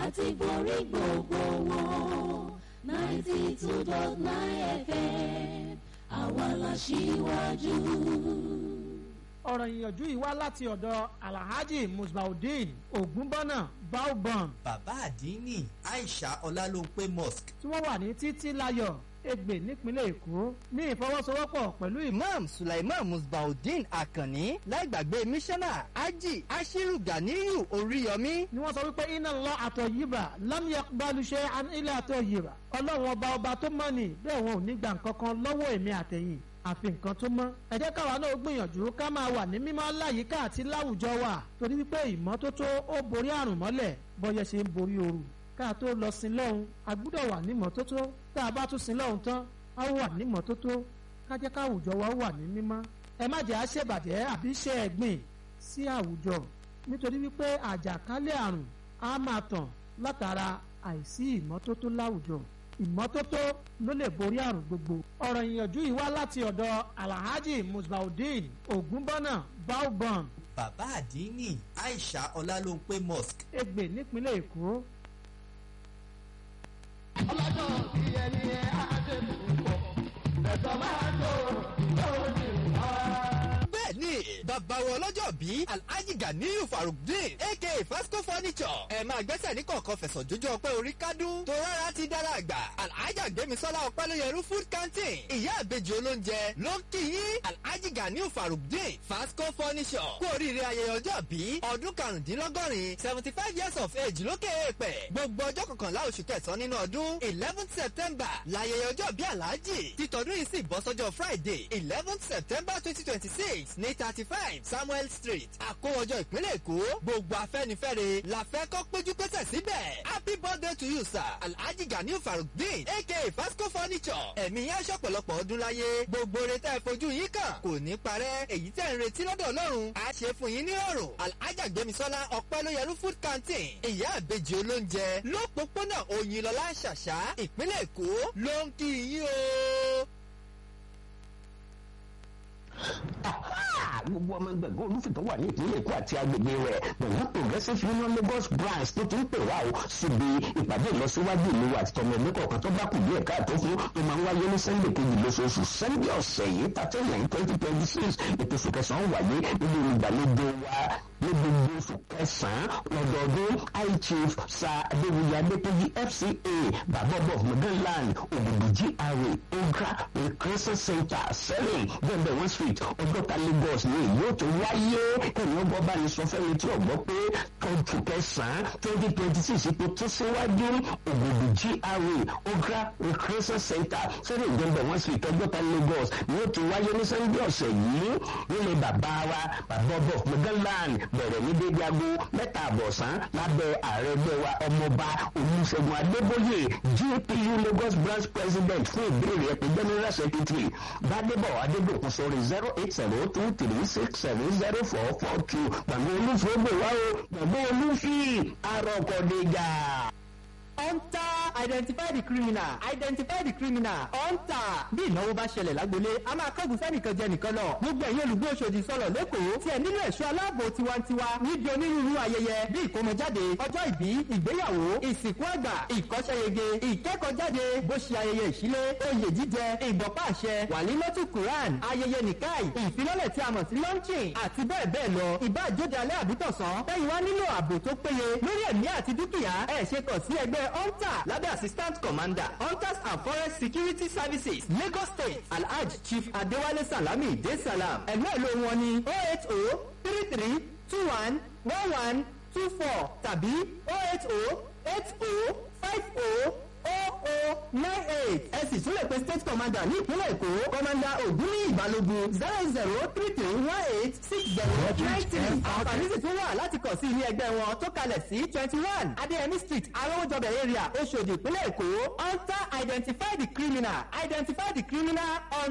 àti borí gbogbo wọn ninety two dot nine fm àwa la ṣíwájú. ọ̀rọ̀ ìyànjú yìí wá láti ọ̀dọ̀ alhaji musbaudeen ogunbọ́nà baobon bàbá àdínní aisha ọlálóńpé mosque tí wọ́n wà ní títí láyọ̀ ègbè nípínlẹ̀ èkó ní ìfọwọ́sowọ́pọ̀ pẹ̀lú ìmọ̀ imam sulaiman musbaudeen akanni láìgbàgbé mísánná ají ashiru ganiyu oríyọmí ni wọ́n sọ wípé iná lọ àtọ̀ yìbà lámìyà balùṣe ilé àtọ̀ yìbà ọlọ́run ọba ọba tó mọ̀ ní bẹ́ẹ̀ wọn ò ní gbà nǹkan kan lọ́wọ́ èmi àtẹ̀yìn àfi nǹkan tó mọ́ ẹ jẹ́ káwa náà gbìyànjú ká máa wà ní mímọ́ láyìíká àti láwùjọ wa torí wípé ìmọ́tótó ó borí àrùn mọ́lẹ̀ bọ́yẹ ṣe ń borí ooru ká tó lọ sin lọ́hùn a gbúdọ̀ wà ní mọ́tótó tá a bá tún sin lọ́hùn tán a wà ní mọ́tótó ká jẹ́ káwùjọ wa wà ní mímọ́ ẹ má jẹ́ àṣebàjẹ́ àbí ṣe ẹ̀gbìn sí àwùjọ nítorí wípé àjàkálẹ̀ àrùn á máa tàn látara àìsí ìmọ́tótó láwùjọ ìmọ́tótó ló lè borí àrùn gbogbo. ọ̀rọ̀ ìyànjú yìí wá láti ọ̀dọ̀ alhaji musbaudeen ogunbọ́nà baobon bàbá àdínní aisha ọlálóńpé mosque ègbè nípínlẹ̀ èkó. ọlọ́jọ́ bí ẹni ẹ á ṣe púpọ̀ ẹ̀sọ́ máa tó lóde wá. bẹ́ẹ̀ni bàbá wọn lọ́jọ́ bí alhaji ganiyu farukdin aka fasco furniture ẹ máa gbẹ́sẹ̀ ní kọ̀ọ̀kan fẹ̀sọ̀ jójú ọpẹ́ orí kádùn tó rárá ti dára àgbà alhaji gbẹmísọ́lá ọpẹ́lóyẹrú food canteen ìyá àbejì olóúnjẹ ló ń kí yín alhaji ganiyu farukdin fasco furniture kú oríire ayẹyẹ ọjọ́ bí ọdún karùndínlọ́gọ́rin seventy five years of age lókè èèpẹ̀ gbogbo ọjọ́ kọkànlá oṣù kẹsàn-án nínú ọdún eleventh september láyẹyẹ ọjọ́ bí alhaji títọ́dún yìí sì bọ́ sọ́jọ́ friday eleventh september twenty twenty six ní thirty five samuel street àkówọjọ ìpínlẹ̀ èkó gbogbo afẹ́nifẹ́re la fẹ́ kọ́ péjú pésẹ̀ síbẹ̀ happy birthday to you sir alhaji ganiu farukdin aka fasco furniture ẹ̀mí yẹn aṣọ pọ̀lọpọ̀ ọdún láyé gbogbo rẹ tẹ́ ẹ fojú yín kàn kò ní parẹ́ èyí tẹ́ ń retí lọ́dọ̀ ọlọ́run á ṣe fún yín ní ọ̀rùn alhaja gbẹmísọ́lá ọpẹ́lóyẹrú food canteen ìyá àbejì olóúnjẹ lópòpónà òyìnlọ́lá ṣàṣà ìpínlẹ̀ èkó ló ń kí yín o. gbogbo ọmọ ẹgbẹ̀gbọ́n olùfìtọ́ wà ní ìpínlẹ̀ èkó àti agbègbè rẹ̀ pẹ̀lú progressive union lagos branch tó ti ń pè wá o síbi ìpàdé ìlọsíwájú ìlú àti tọmọ ẹgbẹ́ kọ̀ọ̀kan tó bá kù díẹ̀ káàtó fún tó máa ń wáyé ní sunday kejì lóṣooṣù sunday ọ̀sẹ̀ yìí thirteen nine twenty twenty six ètò oṣù kẹsàn-án wáyé nínú olùgbàlejò wa ní gbogbo oṣù kẹsàn-án lọ́dọọdún high chief sa adéwìyí adékèjì fca bàbá of modeland ògùdù gra ogra recreation center selling bẹ́ẹ̀ one street ọgọ́ta lagos ní èyí ó tó wáyé ẹ̀yìn ọgbọ́n bá ní sọ fẹ́mi tí ọgbọ́ pé oṣù kẹsàn-án twenty twenty six ipò tó síwájú ògùdù gra ogra recreation center selling bẹ́ẹ̀ one street ọgọ́ta lagos ní ó tó wáyé ní sunday ọ̀sẹ̀ yìí nílé bàbá wa bàbá of modeland bẹ̀rẹ̀ ní dédé aago mẹ́ta àbọ̀sán lábẹ́ ààrẹ ẹgbẹ́ wa ọmọọba olùṣègùn adébóyè gpu lagos branch president fún ìbéèrè ẹ̀pẹ́ general secretary gbadebo adébòkun sórí zero eight zero two three six seven zero four four two gbàgbé olúfin ó gbè wá o gbàgbé olúfin arọkọdẹjà. hunter identify the criminal identify the criminal hunter bí ìnáwó bá ṣẹlẹ̀ lágbolé a máa kọ́gùn sẹ́nìkan jẹ nìkan lọ gbogbo ẹ̀yin olùgbé Òṣòdì sọ̀rọ̀ lẹ́kọ̀ọ́ tí ẹ nílò ẹ̀ṣọ́ aláàbò tiwantiwa níbi onírúurú ayẹyẹ bí ìkómọjáde ọjọ́ ìbí ìgbéyàwó ìsìnkú àgbà ìkọ́ṣẹ́yege ìkẹ́kọ̀ọ́jáde bó ṣe ayẹyẹ ìṣílé oyè jíjẹ ìbọ̀pá àṣẹ wàlímọ́tù quran ayẹyẹ nìkáì ìfilọ́lẹ̀ tí a mọ̀ sí launching àti bẹ́ẹ̀ bẹ́ẹ̀ lọ ìbá àjóde alẹ́ àbítọ̀sán tẹ́yìn wá nílò ààbò tó péye lórí ẹ̀mí àti dúkìá ẹ̀ ṣe kàn sí ẹgbẹ́ hunter lábẹ́ assistant commander hunters and forest security services lagos state alhaj chief adewale salami de salam ẹ̀lú ẹ̀lú wọn ni oh eight oh three three two one one one two four tàbí oh eight oh eight oh five oh oh oh nine eight ẹ sì tún lè pe state commander ní ìpínlẹ̀ èkó commander ògúnní ìbálògun zero zero three three one eight six zero nine three àǹfààní sì tún wà láti kàn sí ilé ẹgbẹ́ wọn tó kalẹ̀ sí twenty one adéyẹmí street arówójọbẹ̀ area oṣòdì ìpínlẹ̀ èkó hunter identify the criminal identify the criminal on